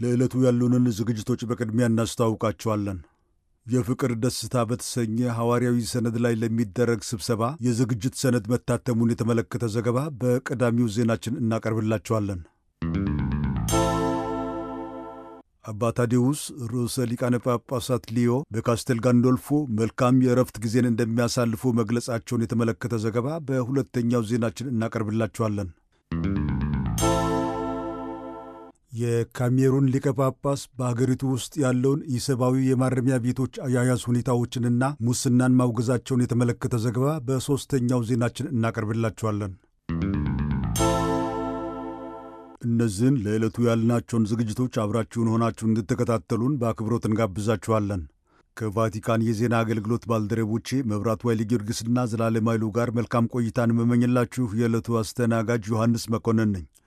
ለዕለቱ ያሉንን ዝግጅቶች በቅድሚያ እናስተዋውቃቸዋለን። የፍቅር ደስታ በተሰኘ ሐዋርያዊ ሰነድ ላይ ለሚደረግ ስብሰባ የዝግጅት ሰነድ መታተሙን የተመለከተ ዘገባ በቀዳሚው ዜናችን እናቀርብላቸዋለን። አባ ታዴውስ ርዕሰ ሊቃነ ጳጳሳት ሊዮ በካስቴል ጋንዶልፎ መልካም የእረፍት ጊዜን እንደሚያሳልፉ መግለጻቸውን የተመለከተ ዘገባ በሁለተኛው ዜናችን እናቀርብላቸዋለን። የካሜሩን ሊቀ ጳጳስ በአገሪቱ ውስጥ ያለውን ኢሰብአዊ የማረሚያ ቤቶች አያያዝ ሁኔታዎችንና ሙስናን ማውገዛቸውን የተመለከተ ዘገባ በሦስተኛው ዜናችን እናቀርብላቸዋለን። እነዚህን ለዕለቱ ያልናቸውን ዝግጅቶች አብራችሁን ሆናችሁ እንድትከታተሉን በአክብሮት እንጋብዛችኋለን። ከቫቲካን የዜና አገልግሎት ባልደረቦቼ መብራቱ ኃይለ ጊዮርጊስና ዘላለም ኃይሉ ጋር መልካም ቆይታን የምመኝላችሁ የዕለቱ አስተናጋጅ ዮሐንስ መኮንን ነኝ።